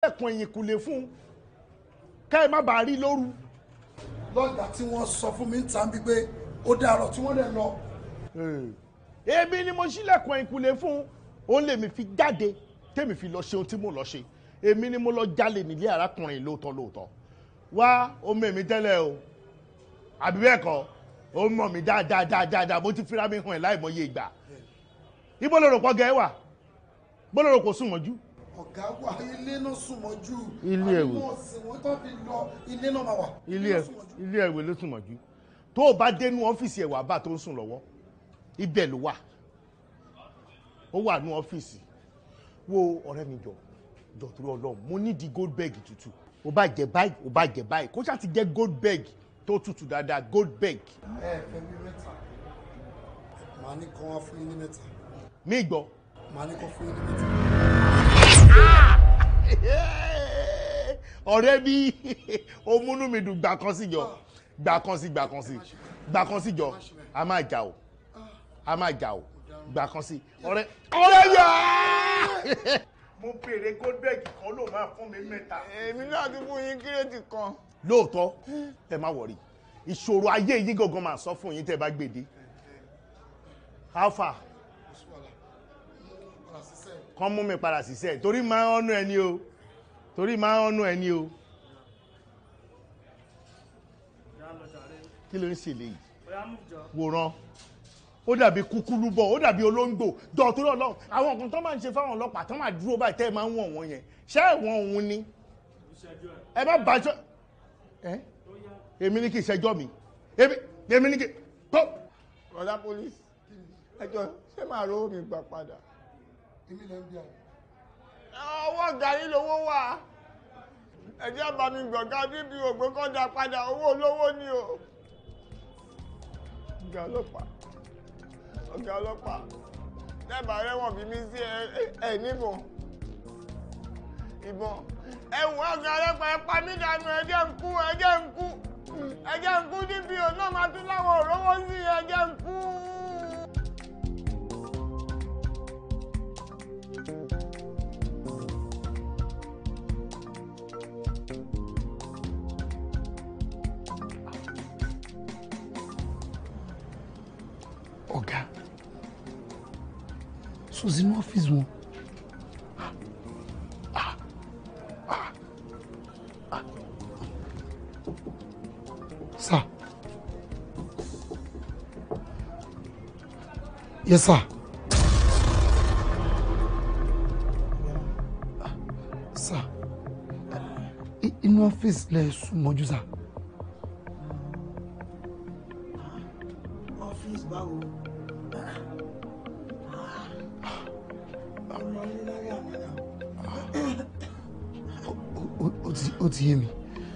sílẹ̀kùn ẹ̀yìn kùlé fún un ká ẹ má bàa rí lóru. lọ́gbà tí wọ́n sọ fún mi ń ta bí pé ó dàrọ̀ tí wọ́n dẹ̀ lọ. èmi ni mo sílẹ̀kùn ẹ̀yìn kùlé fún un òun lèmi fi jáde tèmi fi lọ ṣe ohun tí mo lọ ṣe èmi ni mo lọ jalè nílé arákùnrin lóòótọ́ lóòótọ́ wá ó mọ̀ èmi tẹ́lẹ̀ o àbí bẹ́ẹ̀ kọ́ ó mọ̀ mí dáadáa dáadáa mo ti fira mi hàn ẹ́ láìmọye ìgbà ibo ló rò pọ̀ gẹ́ wà bó ló rò kò sùn mọ́jú. ọ̀gá wa ilé náà sùn mọ́jú. Ilé ẹ̀wò. àbí wọ́n sì wọ́n tó fi lọ ilé náà máa wà. ilé ẹ ilé ẹ̀wé ló sùn mọ́jú tó o bá dénú ọ́fíìsì ẹ̀wà bá tó ń sùn lọ́wọ́ ibẹ̀ ló wà ó wà ní ọ́fíìsì wo ọ̀rẹ́ mi jọ jọ torí ọlọ́run mo ní di gold bag tútù ó bá jẹ báyìí ó bá jẹ báyìí kó ṣáà ti jẹ gold bag tó tútù dáadáa gold bag ẹ fẹ́ mi mẹ́ta màá ní kàn wá fún yín ní mẹ́ta mí gbọ́. màá ní kàn fún yín ní mẹ́ta. ọ̀rẹ́ mi ó múnú mi dùn gbà kan sí jọ gbà kan sí gbà kan sí gbà kan sí jọ a máa jà o a máa jà o gbà kan sí ọ̀rẹ́ ọ̀rẹ́ yà. mo béèrè goldberg kan ló máa fún mi mẹ́ta. èmi náà ti fún yín kírètì kan. lóòótọ́ ẹ má wọrí ìṣòro ayé yìí gangan máa sọ fún yín tẹ́ ẹ bá gbèdé alpha kàn mú mi padà síṣẹ́ torí máa ń ọ̀nà ẹni o torí máa ń ọ̀nà ẹni o kí ló ń ṣe léyìí wòran ó dàbí kúkúrú bọ̀ ó dàbí olóńgbò jọ torí ọlọ́run àwọn nǹkan tó máa ń ṣe fáwọn ọlọ́pàá tó máa dúró báyìí tẹ́ ẹ máa ń wọ̀n wọ́n yẹn ṣé ẹ̀wọ̀n òun ni ẹ bá bàjọ́ ẹ èmi ní kí ìṣẹ́jọ́ mi èmi èmi ní kí tó. ọ̀dà police ẹjọ́ ṣé màá rówó mi gbà padà. èmi lè ń bí àwọn. ọwọ́ gàrí lówó wà ẹjẹ́ àbámi gbọ̀ngàn bíbí ògbé kan dá padà owó olówó ni o. ọ̀gá ọlọ́pàá ọ̀gá ọlọ́pàá lẹ́bàá rẹ̀wọ̀n bí mi sí ẹ níbọn ìbọn ẹ̀wọ̀n ọ̀gá ọlọ́pàá ẹ pa mí dànù ẹ̀jẹ̀ ń kú ẹ̀jẹ̀ ń kú ẹ̀jẹ̀ ń kú níbi òun náà máa tún láwọn òróró sí ẹ̀jẹ̀ ń kú. ọ̀gá sùsì ní ọ́fíìsì wọn. sir yes sir. sir i- inú ọ́fíìsì lẹ sùn mọ́jú sir. ọ́fíìsì báwo ọ̀rọ̀ lílárí àmàlà ó- ó ti ó ti yé mi.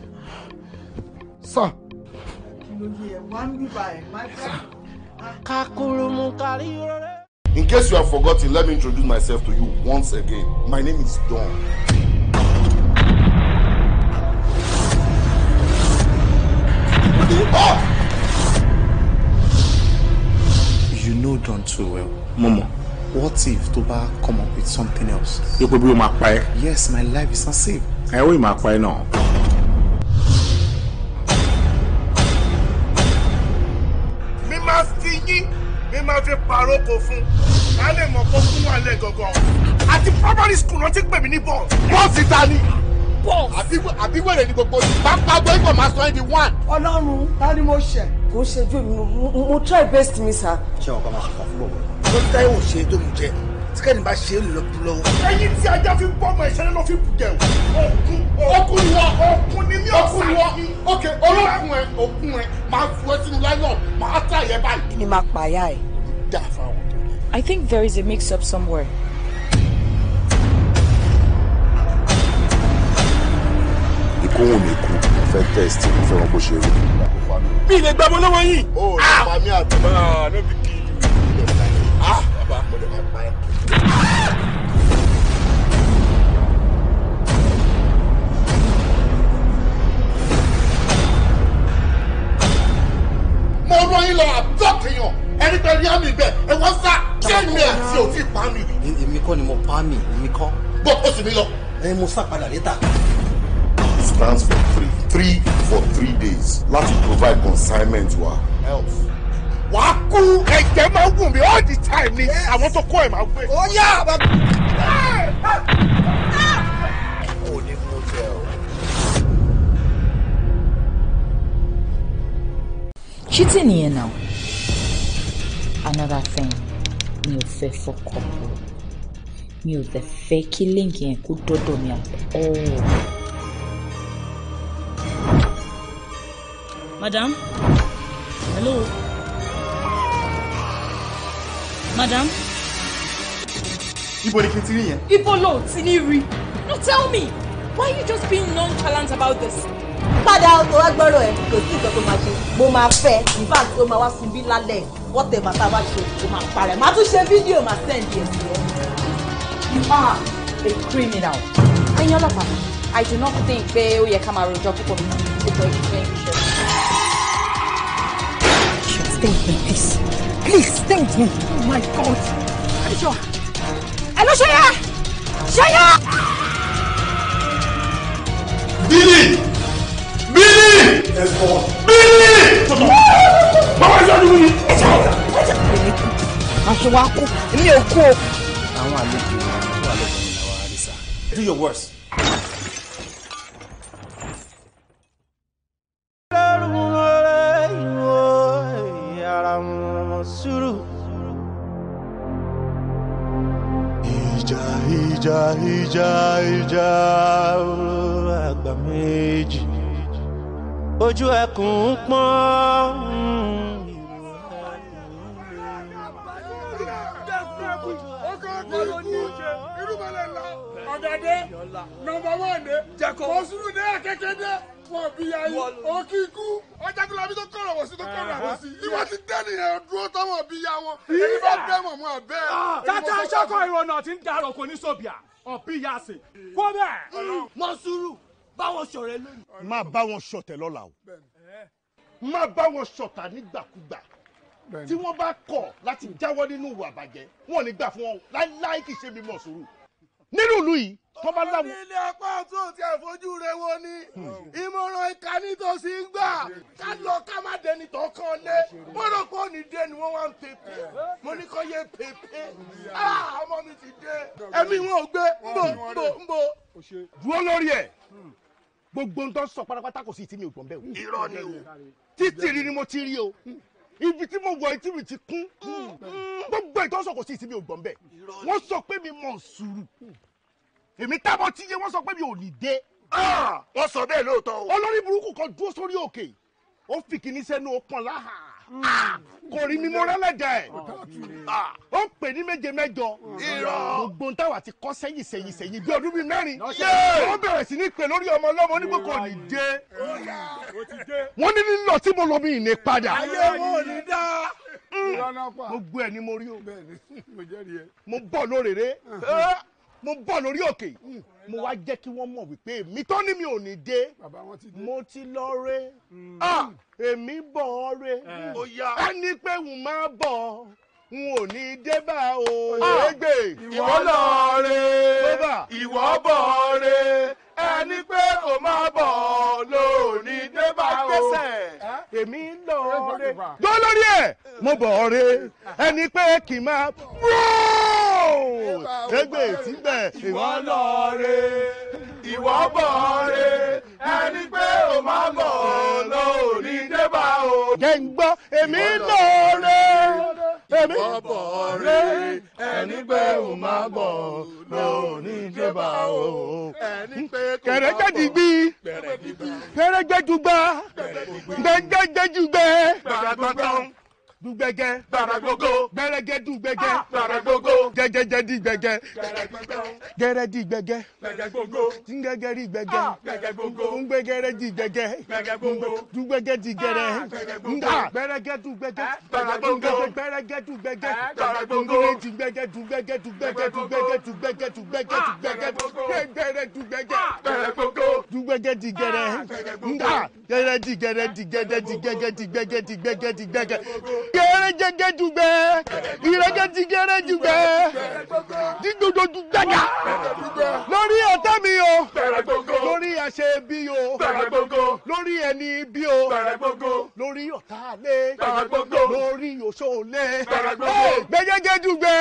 sir kí ló yẹ wá ń bíbá ẹ̀ má fẹ́. In case you have forgotten, let me introduce myself to you once again. My name is Don. You know John too well. Momo, what if Toba come up with something else? Yóò pé bí o máa pa ẹ́. Yes, my life is not safe. Ẹ ó ì máa pa ẹ́ náà. mi máa fi yín mi máa fi pàrókò fún ká lè mọ̀ kó fún wa lẹ̀ gangan àti primary school náà ti pè mí ní bọ́ọ̀sì. bọ́ọ̀sì ta ni. àbí wèrè ni gbogbo yìí. pápá gbọ́ ìgbọ̀n máa sọ ẹ́ di one. ọlọ́run ta ni mo ṣẹ̀. kò ń ṣe ojú mi mo- mo try best mi sir. ṣé ọkọ máa ṣe kàn fún bọ̀bọ̀ tó ti táyé wò ṣe é tó mú jẹ tí kẹ́ni bá ṣe é lè lọ kú lọ́wọ́. ẹyin tí ajá fi bọ́ ọmọ ìṣẹ́lẹ̀ ló fi bù jẹun. okun okun ni wọ́n okun ni mí Okun ni wọ́n. Ok, olókun ẹ, okun ẹ, máa fún ẹ sínú láìlọ́ọ̀, máa tà yẹ báyìí. kí ni máa pààyà ẹ̀. Dá fáwọn tó yẹ. I think there is a mix up somewhere. Ikú wù mí kú, mo fẹ́ test, mo fẹ́ wọn bó ṣe rí. mi lè gbàgbọ́ lọ́wọ́ yìí. Ó lè pa mí àtọ̀. ah no be kill you. Ah, bàbá, mo lè máa pa ẹ́. Mo rán yín lọ àbọ̀kìyàn, ẹni pẹ̀lú rí àmì bẹ́ẹ̀, ẹ wọ́n sá. Ṣé mi àti òfin pa mi? èmi kọ́ ni mo pa mí èmi kọ́. Bọ́ ó sì mí lọ. ẹni mo sá padà létà. stands for three three for three days láti provide consignment wa health. wàá kú ẹ̀jẹ̀ máa ń wù mí all the time ni àwọn tó kọ́ ẹ̀ máa gbé. ó yá bàbá. ó ní mú jẹ o. cheating nìyẹn now another thing mi ò fẹ́ fọkọ bò mi ò dẹ̀ fẹ́ kí líǹkì yẹn kó dọ́dọ̀ mi at all. madam hello madam. ibo ni kí n ti rí yẹn. ibo lo ti ní rí no tell me why you just being nonchalant about this. padà tó wá gbọ́rọ̀ ẹ̀ kò sí nǹkan tó máa ṣe mo máa fẹ́ in fact ó máa wá sun bí lálẹ́ whatever tá a bá ṣe ó máa parẹ́ màá tún ṣe fídíò màá send yẹn sí ẹ. you are a criminal. Ayinla Papa, I do not think pé ó yẹ ká máa rojọ́ púpọ̀ nípa ìṣẹ́ ìṣẹ́. Stay with me, please. Please, stay with me. Oh my God. Adéṣọ́. Hello, Ṣẹ́yà. Ṣẹ́yà. Billy! Billy! Billy! Bàbá ìṣáájú mi. Aṣọ wa kú, èmi ò kú o. àwọn àlejò tó wà lọ́kàn mi làwọn àrísà. do your worst. ìjà ìjà ìjà ìjà àgbà méjì ojú ẹkùn ń pọ́n. ọ̀dàdé nọmba wán dé mọ̀sùlù dé akẹ́kẹ́ dé wọ́n bí ayé òkì ikú ọjà tó labi tó kọ̀rọ̀ wọ̀ sí tó kọ̀rọ̀ àbọ̀ sí ìwọ ti dẹ́ nìyẹn dúró táwọn bí ya wọn èyí bá bẹ́ mọ̀ mọ́ àbẹ́. tata sọkọ ìrọ̀nà tí ń darọ̀ kò ní sọ̀bìà ọ̀bí yàsẹ̀ kó bẹ́ẹ̀. mọ́sùrù báwọn ṣọ̀rẹ́ lónìí. má bá wọn ṣọ̀tẹ̀ lọ́la o má bá wọn ṣọ̀tà nígbàkúgbà tí wọ́n bá kọ̀ láti jáwọ́ nínú ìwà àbàjẹ́ wọn ò ní gbà fún wọn láíláí kì í ṣe mímọ̀ sùúrù nínú ìlú yìí tó bá láwọn. ilé apá ọ̀tún ti àfojú rẹ wo ni ìmọ̀ràn ìka nítòsí ń gbà ká lọ ká má dẹni tó kàn lé wọ́n rò pé òní dé ni wọ́n wá ń pèpè mo ní kọ́ yé pèpè ọmọ mi ti dé ẹ̀mí wọn ò gbé ńbò ńbò ńbò. dúró lórí ẹ̀ gbogbo ń tọ́ sọ pátápátá kò sí tí mi ò gbọ́n bẹ́ẹ̀ o. irọ́ ni o. títì rí ni mo ti rí o ibi tí mo wọ etí mi ti kún gbogbo ìtọ́sọ̀ kò sí tí mi ò gbọ́n bẹ́ẹ̀ wọ́n sọ pé mi mọ̀ sùúrù èmi tábọ̀ tí yé wọ́n sọ pé mi ò ní dé. wọ́n sọ bẹ́ẹ̀ lóòótọ́ o. olórí burúkú kan dúró sórí òkè ó fi kìíní sẹ́nu ọpọ́n láhà kò rí mi mo rẹ́lẹ̀dẹ̀ ẹ̀ ó pè ní méje mẹ́jọ gbogbo ń táwa ti kọ́ sẹ́yìn sẹ́yìn sẹ́yìn bí ọdún bíi mẹ́rin ó bẹ̀rẹ̀ sí ní pè lórí ọmọ ọlọ́mọ onígbò kò ní dé wọ́n ní lílọ tí mo lọ mi ìní padà ayé wọn ò ní dá. gbogbo ẹ̀ ni mo rí o mo bọ̀ lórèrè mo bọ̀ lórí òkè mo wá jẹ́ kí wọ́n mọ̀ wípé mi tó ní mi ò ní dé mo ti lọ ré èmi bọ̀ ọ́ ré ẹni pé n má bọ̀ n ò ní dé bá o ẹgbẹ́ ìwọ lọ re ìwọ bọ̀ re ẹni pé kò má bọ̀ lóní dé bá o. èmi lọ ré gbọ́ lórí ẹ̀ mo bọ̀ ọ́ ré ẹni pé kì í má ẹgbẹ́ tí bẹ̀ ìwọ lọ re ìwọ bọ̀ re ẹni pé kò má bọ̀ lóní dé bá o. jẹ́ ń gbọ́ èmi lọ ré èmi bọ̀ re ẹni pé kò má bọ̀ lóní dé bá o. ẹni pé kò má bọ̀ kẹrẹjẹ dìgbì kẹrẹjẹ dùgbà gbẹgẹjẹ dùgbẹ gbàgbọ́gbọ́n dùgbẹgẹ gbàgbọ́gbọ́ gbẹrẹgẹ dùgbẹgẹ gbàgbọ́gbọ́ gẹgẹjẹ dìgbẹgẹ gẹrẹ dìgbẹgẹ gbàgbọ́gbọ́ ngẹgẹ dìgbẹgẹ gbàgbọ́gbọ́ ngbẹgẹrẹ dìgbẹgẹ gbàgbọ́gbọ́ dùgbẹgẹ dìgẹrẹ nga gbẹrẹgẹ dùgbẹgẹ gbàgbọ́gbọ́ gbẹrẹgẹ dùgbẹgẹ gbàgbọ́gbọ́ dùgbẹgẹ dùgbẹgẹ dùgbẹgẹ dùgbẹgẹ dùgbẹgẹ dùgbẹgẹ dùgbẹgẹ dùgbẹgẹ gbẹrẹ dùgbẹgẹ gbàgbọ́gbọ́ dùgbẹgẹ gbẹgẹ dìgẹrẹ nga gẹrẹ dìgẹrẹ dìgẹdẹ dìgẹgẹ dìgbẹgẹ dìgbẹgẹ dìgbẹgẹ gẹrẹ jẹgẹ dùgbẹ ìrẹgẹ dìgẹrẹ dùgbẹ dígbòdo dùgbẹgà lórí ọ̀tá mi o lórí àṣẹ bí o lórí ẹni bí o lórí ọ̀tá lé lórí òṣò lé gbẹgẹgẹ dùgbẹ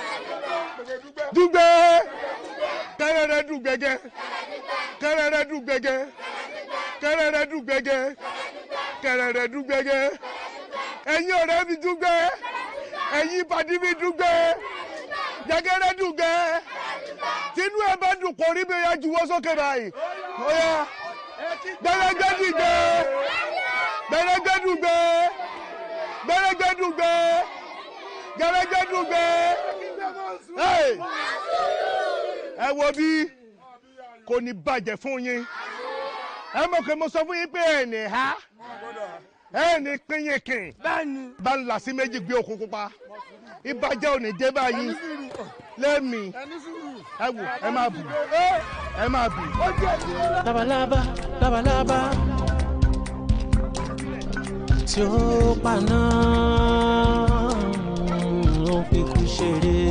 dùgbẹ kẹrẹrẹ dùgbẹgẹ kẹrẹrẹ dùgbẹgẹ kẹrẹrẹ dùgbẹgẹ kẹrẹrẹ dùgbẹgẹ ẹ̀yin ọ̀rẹ́ mi dùgbẹ ẹ̀yin pàdé mi dùgbẹ jẹgẹrẹ dùgbẹ tinú ẹ bá dùn kò rí mi ya juwọ́ sókè báyìí ọyà gbẹrẹgbẹ dùgbẹ gbẹrẹgbẹ dùgbẹ gbẹrẹgbẹ dùgbẹ gbẹrẹgbẹ dùgbẹ ẹ wo bí kò ní bàjẹ́ fún yín ẹ mọ̀ pé mo sọ fún yín pé ẹ̀ ní ha ẹ̀ ní pínyìnkìn bá ń là sí méjì gbé òkun pupa ìbàjẹ́ ò ní dé báyìí lẹ́mìí ẹ wò ẹ máa bù ẹ máa bù. labalábá labalábá tí ó paná ó fi kú ṣeré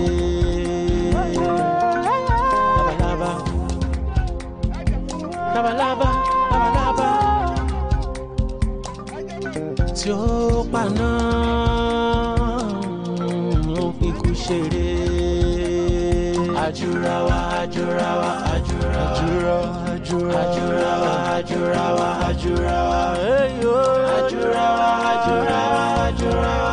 labalábá labalábá labalábá tí ó paná ó fi kú ṣeré àjùráwá àjùráwá àjùráwá àjùráwá àjùráwá àjùráwá eyo àjùráwá àjùráwá àjùráwá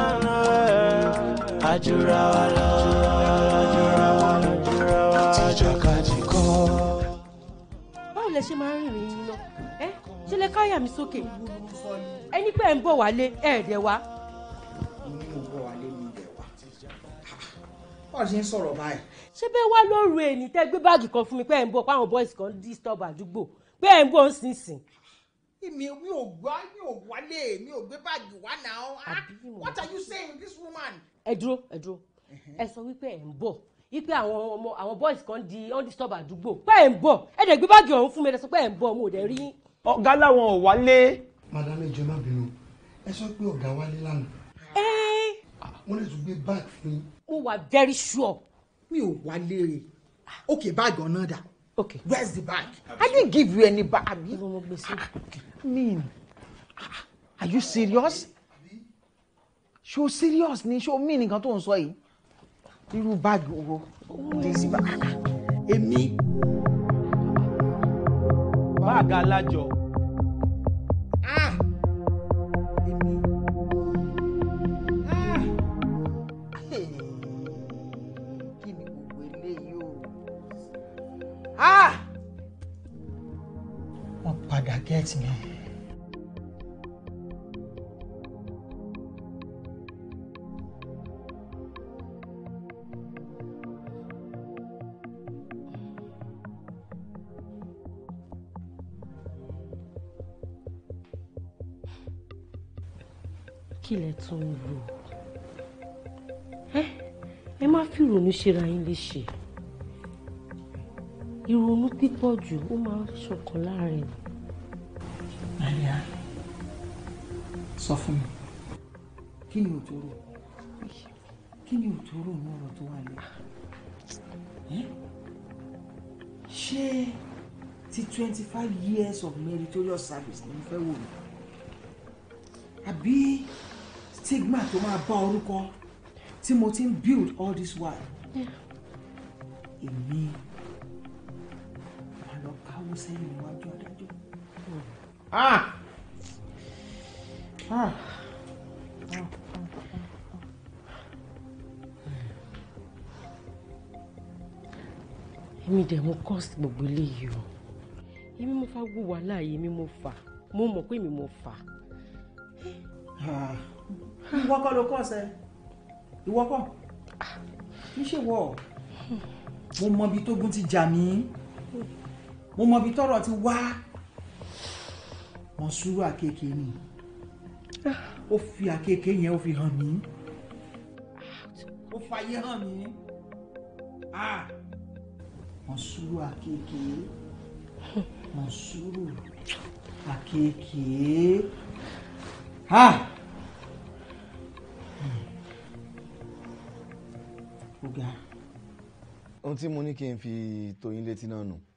àjùráwá lọ àjùráwá àjùráwá àjàkadì kọ́. báwo lẹ ṣe máa ń rìnrìn yín lọ ẹ ṣe lè káyà mi sókè ẹni pé ẹ ń bọ̀ wálé ẹ̀ẹ́dẹ̀ wá. mo ní mo bọ̀ wálé mi ibẹ̀ wá. báwo ṣe ń sọ̀rọ̀ báyìí. ṣé bẹ́ẹ̀ wá lóru èní tẹ́ gbé báàgì kan fún mi pé ẹ̀ ń bọ̀ páwọn boys kan disturb àdúgbò pé ẹ̀ ń bọ̀ ń sìn sìn. mi mi ò gbá mi ò wálé mi ò gbé báàgì wá náà Ah, what are you saying this woman. ẹ dúró ẹ dúró ẹ sọ wípé ẹ̀ ń bọ̀ wípé àwọn ọmọ àwọn boys kan di on disturb àdúgbò pé ẹ̀ ń bọ̀ ẹ̀ dẹ̀ gbé báàgì ọ̀hún fún mi ẹ̀ sọ pé ẹ̀ ń bọ̀ mo ò dẹ̀ rí yín. ọ̀gá làwọn ò wálé. madam ẹ jọ̀ọ́ má bínú ẹ sọ pé ọ̀gá wálé lánàá wọ́n lè tún gbé báàgì fún yín. mo wà very sure. mi ò wálé rè okay bag ọ̀nà dà. okay where's the bag. i didn't give you any bag. I mean, are you serious? Ṣo serious ni ṣo mí nìkan tó ń sọ yìí? Irú báàgì wo? Daisy bá. Èmi. báàgì alájọ. Ah! Èmi. Ah! Hey! Kí ni gbogbo eléyìí o? Ah! Wọ́n padà gẹ́ẹ̀tì mi. kí lẹ tún ń lò ẹ ẹ má fi ìrònú ṣera yín léṣe ìrònú pípọ̀ jù ó máa ń ṣọ̀kan láàrin Maria, sọ fún mi, kí ni òtòrò? Kí ni òtòrò ní ọ̀rọ̀ tó wà lẹ́? Ṣé ti twenty five years of meritorious service ni mo fẹ́ wò ni? Àbí stigma tó máa bá orúkọ tí mo ti ń build all this while? Èmi máa lọ káwọ́ sẹ́yìn níwájú adájọ́. Ah! Ah! èmi dẹ̀ mo cost gbogbo eléyìí o èmi mo fa gbó wàhálà yìí èmi mo fà mo mọ̀ pé èmi mo fà. ìwọ kọ́ ló kọ́ ṣe ìwọ kọ́ kì í ṣe wọ mo mọ ibi tógun ti jà mí mo mọ ibi tọ́rọ̀ ti wá wọn sùúrù àkekèé ni ó fi àkekèé yẹn ó fi hàn mí ó fàyè hàn mí wọn sùúrù àkekèé Mọ̀súrù àkekèé. Ha! ohun tí mo ní kí n fi tó yín létí náà nù